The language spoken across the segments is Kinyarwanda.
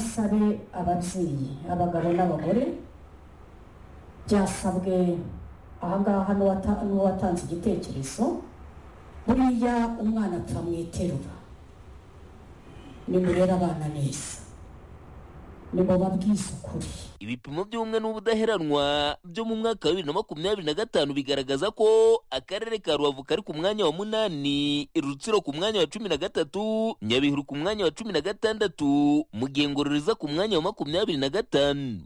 7살의 아밤스이 아바가로나 먹거리 자사부게 아가 한와타 한와타 지기테 지리소 우리야 옹아나 탐이 테루가 니무레라 바나네 있어 니모바기 있어 코리 ibipimo by'ubumwe n'ubudaheranwa byo mu mwaka wa bibiri na makumyabiri na gatanu bigaragaza ko akarere ka rubavu kari ku mwanya wa munani rutsiro ku mwanya wa cumi na gatatu nyabihuru ku mwanya wa cumi na gatandatu mu gihe ngororero iza ku mwanya wa makumyabiri na gatanu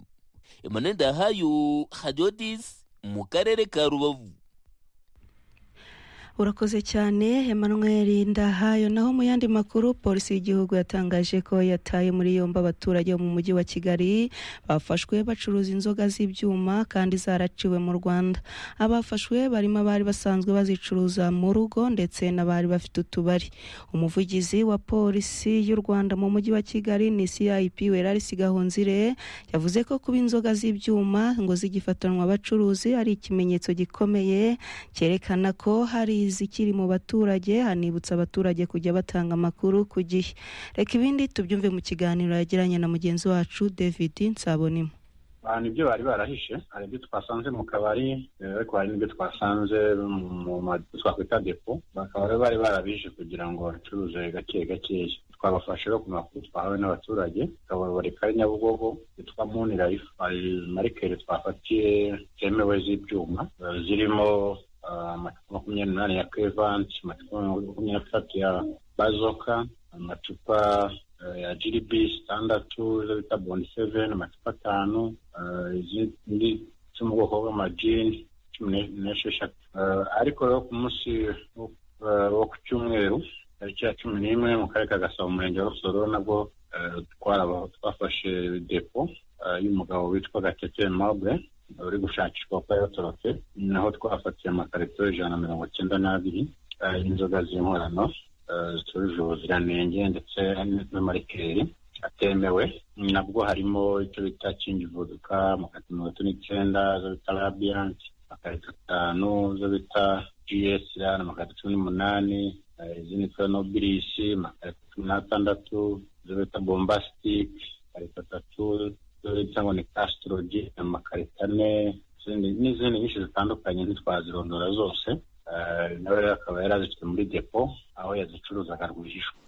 emmanuel dahayo hadiodis mu karere ka rubavu urakoze cyane Emmanuel ndahayo naho mu yandi makuru polisi y'igihugu yatangaje ko yataye muri yombi abaturage bo mu mujyi wa kigali bafashwe bacuruza inzoga z'ibyuma kandi zaraciwe mu rwanda abafashwe barimo abari basanzwe bazicuruza mu rugo ndetse n'abari bafite utubari umuvugizi wa polisi y'u rwanda mu mujyi wa kigali ni cip werarisi gahonzire yavuze ko kuba inzoga z'ibyuma ngo zigifatanwa abacuruzi ari ikimenyetso gikomeye cyerekana ko hari izikiri mu baturage hanibutsa abaturage kujya batanga amakuru ku gihe reka ibindi tubyumve mu kiganiro yagiranye na mugenzi wacu david nsabonimo hari ibyo bari barahishe hari ibyo twasanze mu kabari ariko hari n'ibyo twasanze mu mazu twakwita depo bakaba rero bari barabije kugira ngo bacuruze gake gakeya twabafashe no ku makuru twahawe n'abaturage tukababoreka nyabugogo yitwa muni rayifu hari marikeri twafatiye zemewe z'ibyuma zirimo amacupa makumyabiri n'umunani ya kevanti amacupa makumyabiri n'atatu ya bazoka amacupa ya gdp zitandatu izo bita bondi seveni amacupa atanu izindi zo mu bwoko bw'amajini cumi n'esheshatu ariko rero ku munsi wo ku cyumweru tariki ya cumi n'imwe mu karere ka gasabo umurenge wa rusoro nabwo twafashe depo y'umugabo witwa gatete mabwe uri gushakishwa kuko yatorotse naho twafatiye amakarito ijana na mirongo icyenda n'abiri y'inzoga z'inkorano zitujuje ubuziranenge ndetse n'amarikeri atemewe nabwo harimo icyo bita kingivuduka amakarito mirongo itatu n'icyenda zo bita rabiyanti amakarito atanu zo bita gsr amakarito cumi n'umunani izindi twa nobirisi amakarito cumi n'atandatu zo bita bombasitike amakarito atatu cyangwa ni kasitorogi amakarita ane n'izindi nyinshi zitandukanye ntitwazirondora zose nawe rero akaba yari azifite muri depo aho yazicuruzaga rwihishwa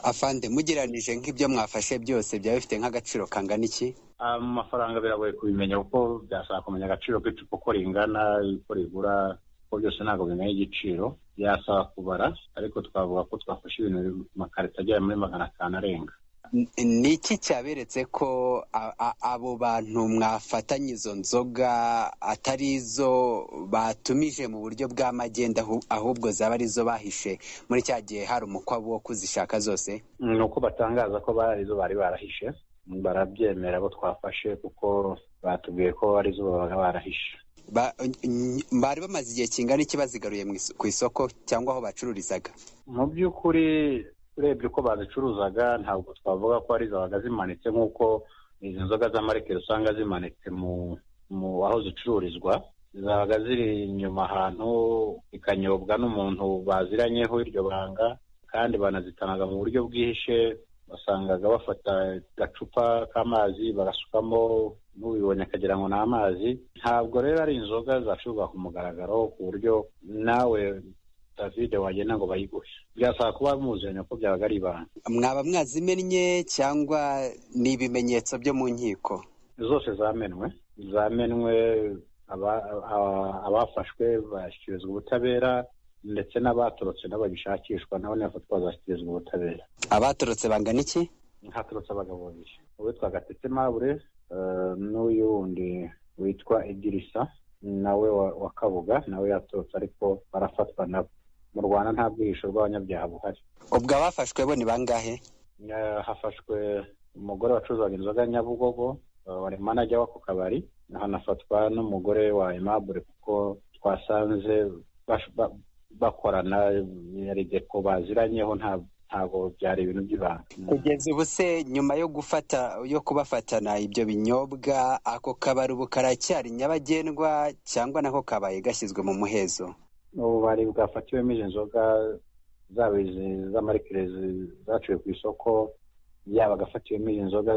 afande mugereranije nk'ibyo mwafashe byose byaba bifite nk'agaciro kangana iki amafaranga biragoye kubimenya kuko byasaba kumenya agaciro k'icupa uko ringana uko rigura kuko byose ntabwo bimenya igiciro byasaba kubara ariko twavuga ko twafashe ibintu amakarita agera muri magana atanu arenga ni iki cyaberetse ko abo bantu mwafatanya izo nzoga atari izo batumije mu buryo bw'amagenda ahubwo zaba arizo bahishe muri cya gihe hari umukwabo wo kuzishaka zose ni uko batangaza ko bari arizo bari barahishe barabyemera abo twafashe kuko batubwiye ko arizo babaga barahishe bari bamaze igihe kingana iki bazigaruye ku isoko cyangwa aho bacururizaga mu by'ukuri urebye uko bazicuruzaga ntabwo twavuga ko ari zabaga zimanitse nk'uko izi nzoga za marikeri usanga zimanitse mu mu aho zicururizwa zabaga ziri inyuma ahantu zikanyobwa n'umuntu baziranyeho iryo banga kandi banazitanga mu buryo bwihishe basangaga bafata agacupa k'amazi bagasukamo n'ubibonye akagira ngo ni amazi ntabwo rero ari inzoga zacuruzwa ku mugaragaro ku buryo nawe David wagenda ngo bayiguhe byasaba kuba muziranye ko byabaga ari ibanga mwaba mwazimennye cyangwa ni ibimenyetso byo mu nkiko zose zamenwe zamenwe abafashwe bashyikirizwa ubutabera ndetse n'abatorotse n'abagishakishwa nabo ntibafatwa bazashyikirizwa ubutabera abatorotse bangana iki hatorotse abagabo babiri uwitwa gatete mabure n'uyu wundi witwa idirisa nawe wa kabuga nawe yatorotse ariko barafatwa nabo mu rwanda nta bwihisho bw'abanyabyaha buhari ubwo abafashwe bo ni bangahe hafashwe umugore wacuruzaga inzoga nyabugogo wari manajya w'ako kabari hanafatwa n'umugore wa imabure kuko twasanze bakorana yari depo baziranyeho ntabwo byari ibintu by'ibanga kugeza ubu se nyuma yo gufata yo kubafatana ibyo binyobwa ako kabari ubu karacyari nyabagendwa cyangwa nako kabaye gashyizwe mu muhezo ububari bwafatiwemo izi nzoga zaba izi z'amarikere zaciwe ku isoko yaba agafatiwemo izi nzoga